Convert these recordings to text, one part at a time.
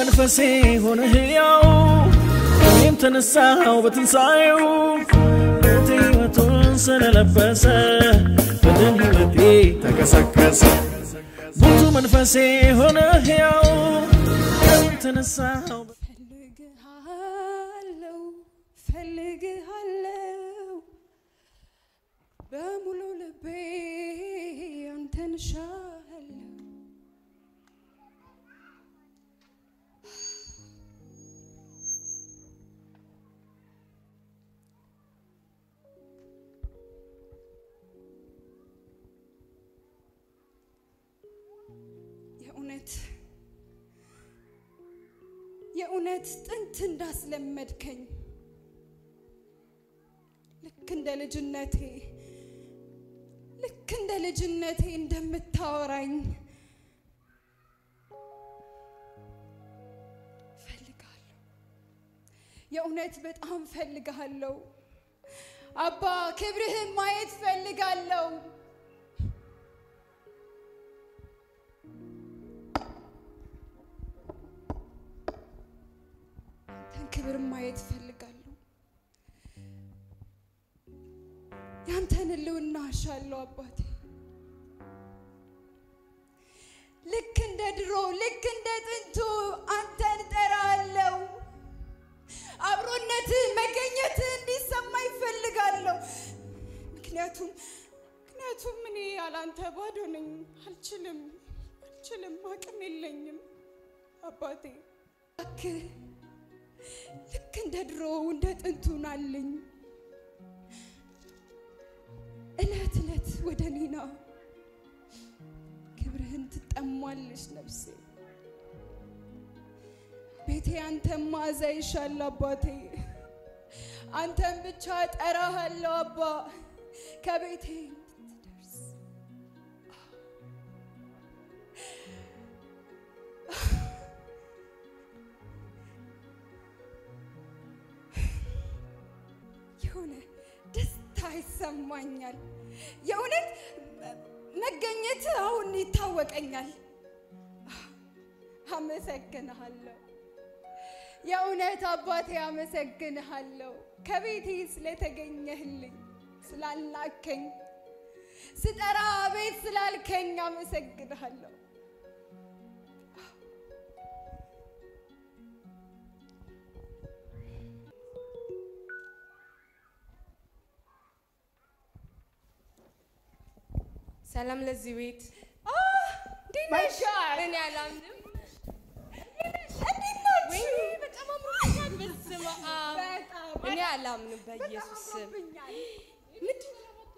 መንፈሴ ሆነ ሕያው እኔም ተነሳው በትንሣኤው ሞት ሕይወቱን ስለለበሰ በደም ሕይወቴ ተቀሰቀሰ ሙቱ መንፈሴ ሆነ ሕያው እኔም ተነሳው ፈልግሃለው ፈልግሃለው በሙሉ ልቤ አንተን ሻለው የእውነት የእውነት ጥንት እንዳስለመድከኝ ልክ እንደ ልጅነቴ ልክ እንደ ልጅነቴ እንደምታወራኝ ፈልጋለሁ። የእውነት በጣም ፈልጋለሁ። አባ ክብርህን ማየት ፈልጋለሁ። ያንተን ክብር ማየት ፈልጋለሁ። ያንተን ሕልውና አሻለሁ አባቴ። ልክ እንደ ድሮ ልክ እንደ ጥንቱ አንተን እጠራለሁ። አብሮነት መገኘት እንዲሰማ ይፈልጋለሁ። ምክንያቱም ምክንያቱም እኔ ያላንተ ባዶ ነኝ። አልችልም አልችልም፣ አቅም የለኝም አባቴ እባክህ ልክ እንደ ድሮ እንደ ጥንቱ ናልኝ። እለት እለት ወደ እኔ ና፣ ክብርህን ትጠማለች ነፍሴ። ቤቴ አንተን ማዛ ይሻል አባቴ፣ አንተን ብቻ ጠራሃለሁ አባ ከቤቴ እንድትደርስ የሆነ ደስታ ይሰማኛል። የእውነት መገኘት አሁን ይታወቀኛል። አመሰግንሃለሁ። የእውነት አባቴ አመሰግንሃለሁ። ከቤቴ ስለተገኘህልኝ፣ ስላልናከኝ፣ ስጠራ ቤት ስላልከኝ አመሰግንሃለሁ። ሰላም ለዚህ ቤት እንዴት ነሽ? እኔ አላምንም። እንዴት ነሽ? ወይኔ በጣም አምሮብኛል። በስመ አብ በጣም እኔ አላምንም በኢየሱስ ስም። አምሮብኛል። ምንድን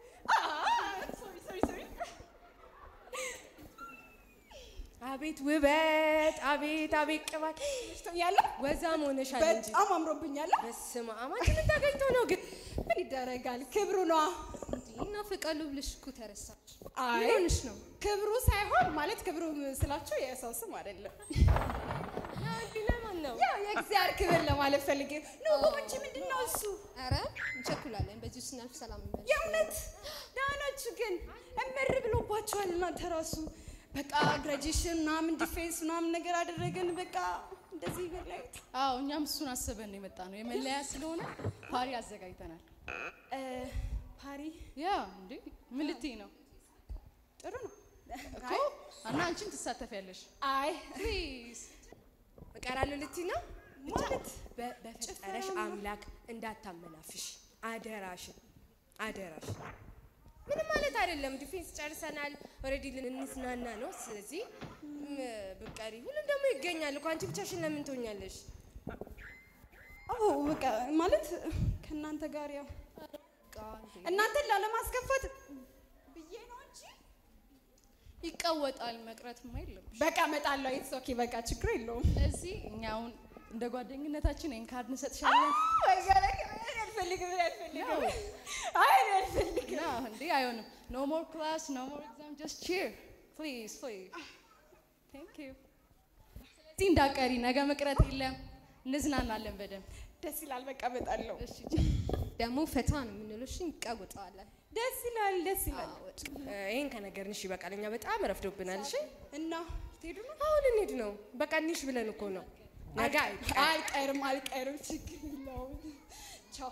አቤት ውበት፣ አቤት አቤት ቅባት ያለው ወዛም ሆነሻል እንጂ በጣም አምሮብኛል። በስመ አብ አንቺ ምን ታገኝተው ነው ግን? ምን ይደረጋል? ክብሩ ነዋ። ይናፍቃሉ ብለሽ እኮ ተረሳች። አይ ምን ሆነሽ ነው? ክብሩ ሳይሆን ማለት ክብሩ ስላቸው የሰው ስም አይደለም። እንዲህ ለማን ነው? ያው የእግዚአብሔር ክብር ለማለት ፈልጌ ነው። ጎመቼ ምንድን ነው እሱ? ኧረ እንቸኩላለን። በዚህ ስናልፍ ሰላም ይመለስ። የእውነት ደህና ናችሁ ግን? እምር ብሎባችኋል እናንተ ራሱ በቃ ግራጁዌሽን ምናምን ዲፌንስ ምናምን ነገር አደረገን። በቃ እንደዚህ በላይት አዎ እኛም እሱን አስበን ነው የመጣ ነው። የመለያ ስለሆነ ፓሪ አዘጋጅተናል። ፓሪ ያ እንዴ ምን ልትይ ነው ጥሩ ነው እኮ እና አንቺም ትሳተፊያለሽ። አይ ፕሊዝ እቀራለሁ ልትይ ነው? ማለት በ- በፈጠረሽ አምላክ እንዳታመናፍሽ፣ አደራሽን አደራሽ። ምንም ማለት አይደለም። ዲፌንስ ጨርሰናል። ኦልሬዲ ልንዝናና ነው። ስለዚህ ም፣ ብትቀሪ ሁሉም ደግሞ ይገኛል እኮ። አንቺ ብቻሽን ለምን ትሆኛለሽ? አዎ በቃ ማለት ከእናንተ ጋር ያው እናንተን ላለማስከፋት ብዬ ነው እንጂ ይቀወጣል መቅረትማ የለም። በቃ እመጣለሁ። ኢትስ ኦኬ በቃ ችግር የለውም። ስለዚህ እኛ አሁን እንደ ጓደኝነታችን ይሄን ካርድ እንሰጥሻለን። አልፈልግም አልፈልግም አይ አልፈልግም ና እንዴ አይሆንም። ኖ ሞር ክላስ ኖ ሞር ኤግዛም ጀስት ቺር ፕሊዝ ፕሊዝ ቴንክ ዩ። ስለዚህ እንዳቀሪ ነገ መቅረት የለም እንዝናናለን በደንብ። ደስ ይላል። በቃ እመጣለሁ። እሺ ደግሞ ፈታ ነው የምንለው። እሺ እንቀውጠዋለን። ደስ ይላል። ደስ ይላል። እ፣ ይሄን ከነገርንሽ ይበቃል። እኛ በጣም ረፍዶብናል። እሺ እና ትሄዱ ነው? አሁን እንሂድ ነው። በቃ እንሂድ ብለን እኮ ነው። ነገ አይቀርም። አይቀርም አልቀርም፣ ችግር የለውም። ቻው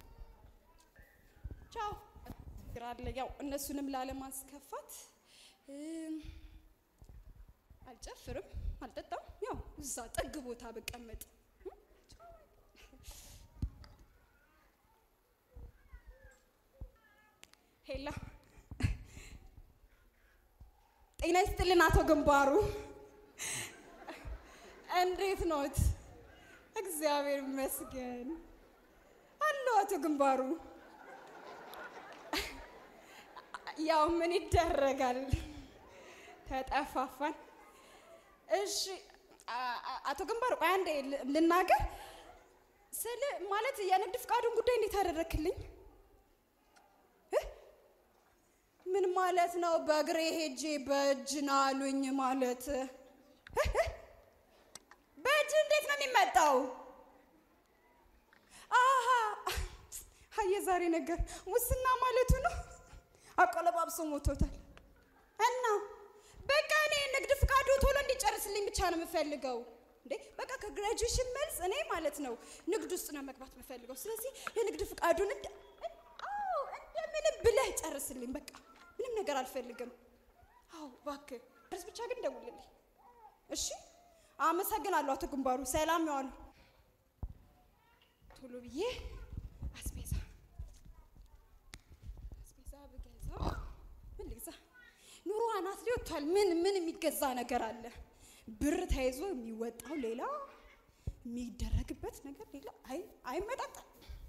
ቻው። ችግር አለ ያው እነሱንም ላለማስከፋት እም፣ አልጨፍርም፣ አልጠጣም። ያው እዛ ጥግ ቦታ ብቀመጥ እም፣ ሄላ ጤና ይስጥልን አቶ ግንባሩ፣ እንዴት ኖት? እግዚአብሔር ይመስገን አለሁ አቶ ግንባሩ። ያው ምን ይደረጋል ተጠፋፋን። እሺ አ- አ- አቶ ግንባሩ ቆይ አንዴ ል- ልናገር ስል ማለት የንግድ ፍቃዱን ጉዳይ እንዴት አደረክልኝ? እ? ምን ማለት ነው? በእግሬ ሄጄ በእጅ ና አሉኝ ማለት እ? እ? በእጅ እንዴት ነው የሚመጣው? አሀ የዛሬ ነገር ሙስና ማለቱ ነው። አቆለባብሶ ሞቶታል። እና በቃ እኔ ንግድ ፍቃዱ ቶሎ እንዲጨርስልኝ ብቻ ነው የምፈልገው። እንዴ በቃ ከግራጁዌሽን መልስ እኔ ማለት ነው ንግድ ውስጥ ነው መግባት የምፈልገው። ስለዚህ የንግድ ፍቃዱን እንደ አዎ እንደምንም ብለህ ጨርስልኝ። በቃ ምንም ነገር አልፈልግም። አዎ እባክህ ጨርስ ብቻ ግን ደውልልኝ። እሺ አመሰግናለሁ አቶ ግንባሩ። ሰላም ያዋሉ። ቶሎ ብዬ አስቤዛ አስቤዛ ብገዛ ምን ልግዛ? ኑሮ አናት ላይ ወጥቷል። ምን ምን የሚገዛ ነገር አለ? ብር ተይዞ የሚወጣው ሌላ፣ የሚደረግበት ነገር ሌላ። አይ አይመጣጣም።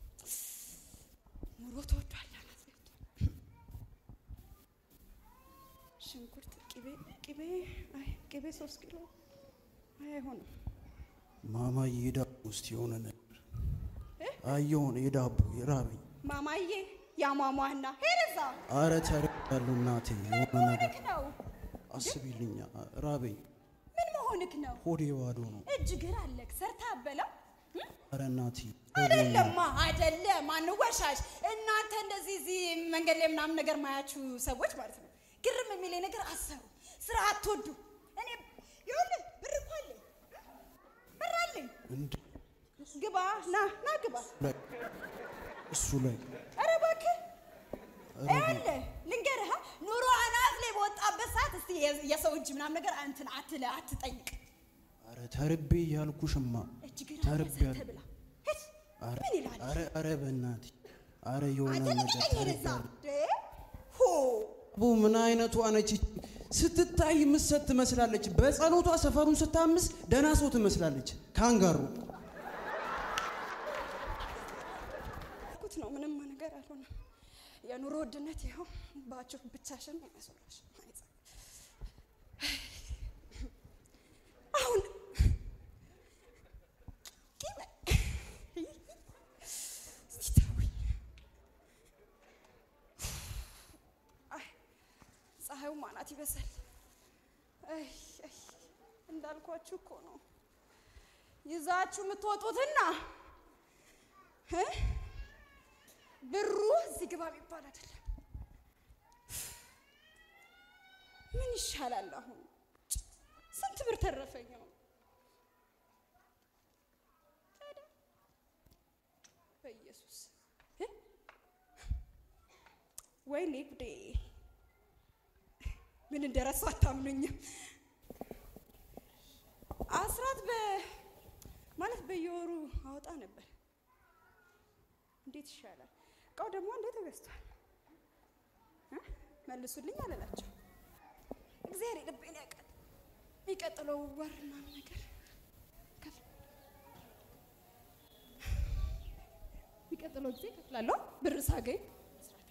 ኑሮ ተወዷል። አናት ላይ ወጥቷል። ሽንኩርት፣ ቅቤ ቅቤ አይ ቅቤ ሶስት ኪሎ አይ አይሆንም። ማማዬ የዳቦ ውስጥ የሆነ ነገር አየሆነ የዳቦ የራበኝ። ማማዬ ያሟሟና ሄደዛ አረ ተረዳለሁ እናቴ፣ የሆነ ነገር መሆንክ ነው። አስቢልኛ፣ ራበኝ። ምን መሆንክ ነው? ሆዴ ባዶ ነው። እጅ ግር አለክ ሰርታ አበላ አረ እናቴ አይደለማ አይደለም፣ አንወሻሽ። እናንተ እንደዚህ እዚህ መንገድ ላይ ምናምን ነገር ማያችሁ ሰዎች ማለት ነው ግርም የሚለኝ ነገር አሰሩ፣ ስራ አትወዱ። እኔ ይኸውልህ ብር እኮ አለኝ፣ ብር አለኝ። እንደ ግባ ና ና ግባ። ላይ እሱ ላይ ኧረ እባክህ ይኸውልህ ልንገርህ፣ አ፣ ኑሮ አናት ላይ በወጣበት ሰዓት እስቲ የ- የሰው እጅ ምናምን ነገር እንትን አትለ አትጠይቅ። አረ ተርቤ እያልኩሽማ እጅ ግር ተርቤ ሰርተህ ያለ ብላ። ሂድ። አረ ምን ይላል? አረ አረ በእናቴ አረ የሆነ አንተ ነገር ልቀቀኝ ወደዛ። ተርቤያለሁ። ደ ሆ አቦ ምን አይነቷ ነች? ስትታይ ምሰት ትመስላለች። በጸሎቷ ሰፈሩን ስታምስ ደህና ሰው ትመስላለች። ካንጋሩ ያልኩት ነው። ምንም ነገር አልሆነም። የኑሮ ውድነት ይኸው ባችሁ ብቻሽን ያስወራሽ። አሁን እስቲ ተውኝ። አይ ፀሐዩ ማናት ይበዛል። አይ አይ እንዳልኳችሁ እኮ ነው ይዛችሁ የምትወጡትና እ? ብሩ እዚህ ግባ የሚባል አይደለም። ምን ይሻላል አሁን? ስንት ብር ተረፈኝ ነው? ታዲያ በኢየሱስ እ? ወይኔ ጉዴ! ምን እንደረሳሁ አታምኑኝም። አስራት በ ማለት በየወሩ አወጣ ነበር። እንዴት ይሻላል? እቃው ደግሞ እንዴት ተገዝቷል? እ? መልሱልኝ አለላቸው። እግዚአብሔር የልቤን ያውቃል። የሚቀጥለው ወር ምናምን ነገር ከፍል የሚቀጥለው ጊዜ ከፍላለሁ ብር ሳገኝ ስራቴ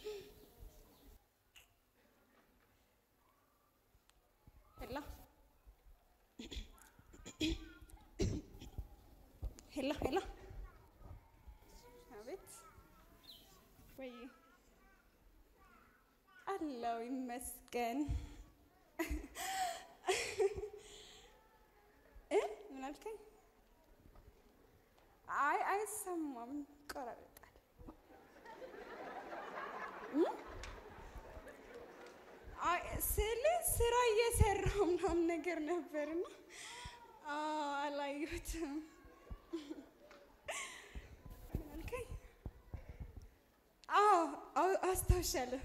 ሄላ ሄላ ሄላ አቤት ወይ አለው ይመስገን እ ምን አልከኝ? አይ አይሰማም፣ ይቆራረጣል። እ? አይ ስል ስራ እየሰራሁ ምናምን ነገር ነበርና አዎ፣ አላየሁትም። ማለት ምን አልከኝ? አዎ አዎ፣ አስታውሻለሁ።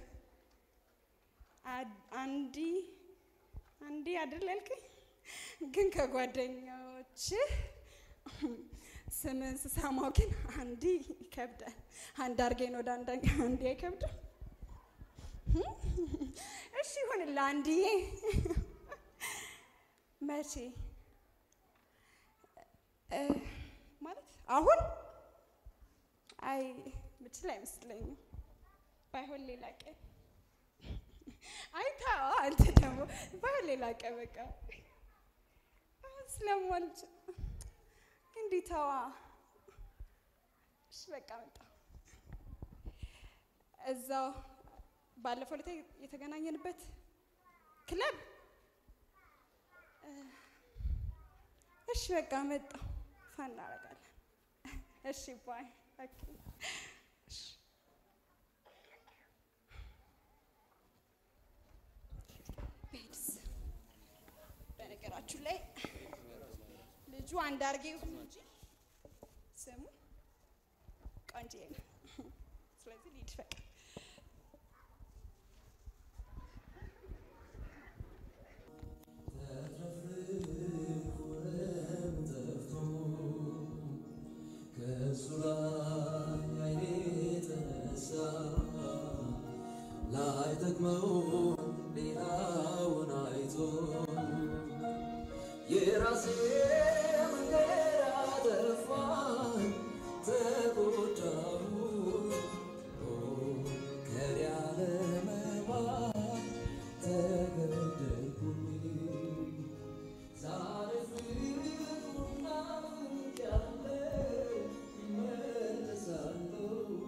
አድ- አንዲ አንዲ አይደል ያልከኝ? ግን ከጓደኛዎች ስምን ስሰማው ግን አንዲ ይከብዳል። አንድ አርጌን ወደ አንድ አንዲ አይከብድም? እሺ ይሁንልህ አንዲዬ። መቼ እ፣ ማለት አሁን? አይ ምችል አይመስለኝም። ባይሆን ሌላ ቀን። አይ ተው አንተ ደግሞ ባይሆን ሌላ ቀን በቃ አሁን ስለማልችል እንዲህ ተዋ። እሺ በቃ መጣሁ። እዛው ባለፈው ዕለት የተገናኘንበት ክለብ እ፣ እሺ በቃ መጣሁ። ፋን እናደርጋለን። እሺ ባይ ኦኬ። እሺ ቤድስ በነገራችሁ ላይ ልጁ አንድ አርጌ ይሁን እንጂ ስሙ ቆንጆ ነው። ስለዚህ ልሂድ በቃ። ከእሱ ላይ ዓይኔ ተነሳ ላይጠቅመው ሌላውን አይቶ የራሴ መንገድ አጠፋኝ ተጎዳሁ ከኔ አለመባል ተገደልኩኝ ዛሬ ፍቅሩና ያለ እመለሳለሁ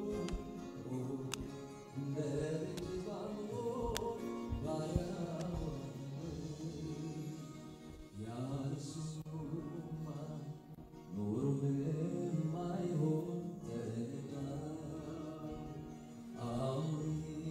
እንደ ልጅ ባልሆን ባሪያ ያለሱማ ኑሮ ምንም አይሆን ተረዳ አሁን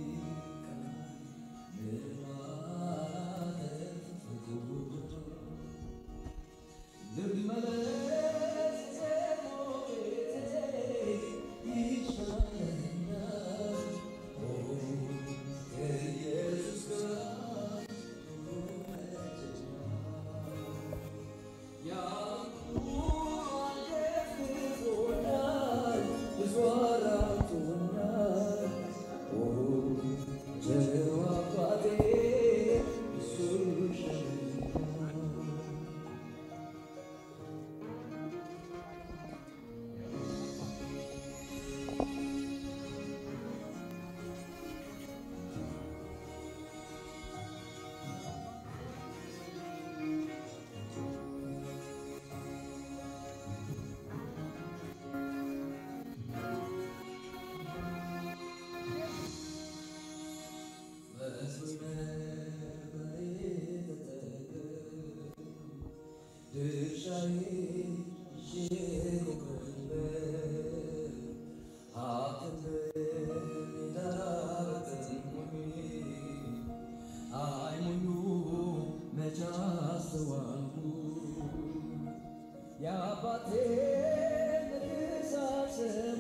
የአባቴ ሳሰማ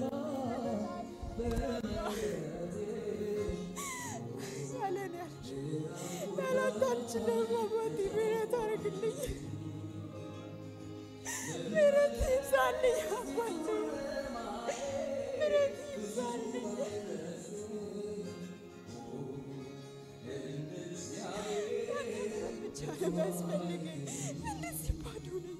በመለቴ ያለን ያልሽ ያላንተ አልችልም። አባቴ ምህረት አድርግልኝ፣ ምህረት ይብዛልኝ። አባቴ ምህረት ይብዛልኝ። ብቻ ነው የሚያስፈልገኝ። እንደዚህ ባዶ ነኝ።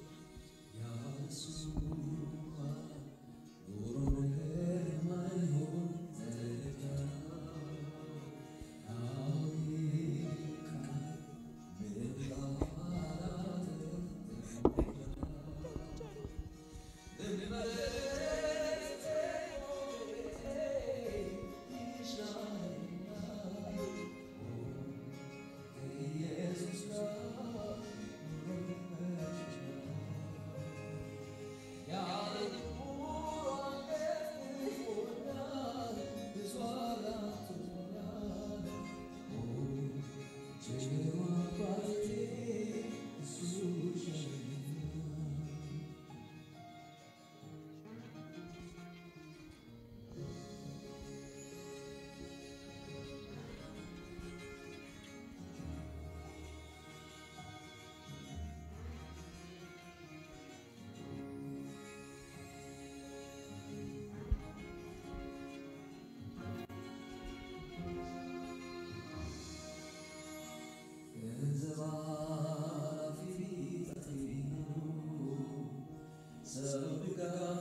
ሰው ድጋፍ